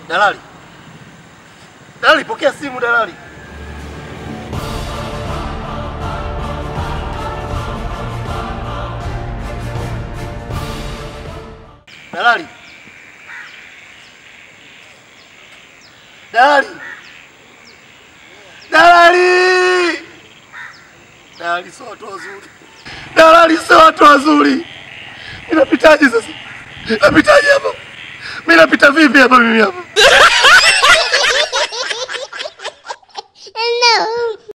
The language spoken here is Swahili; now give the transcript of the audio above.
Dalali, dalali, pokea simu dalali. Dalali, dalali, dalali, dalali, sio watu wazuri. Dalali, sio watu wazuri. Ninapitaje sasa? Napitaje hapa? Mimi napita vipi hapa mimi hapa?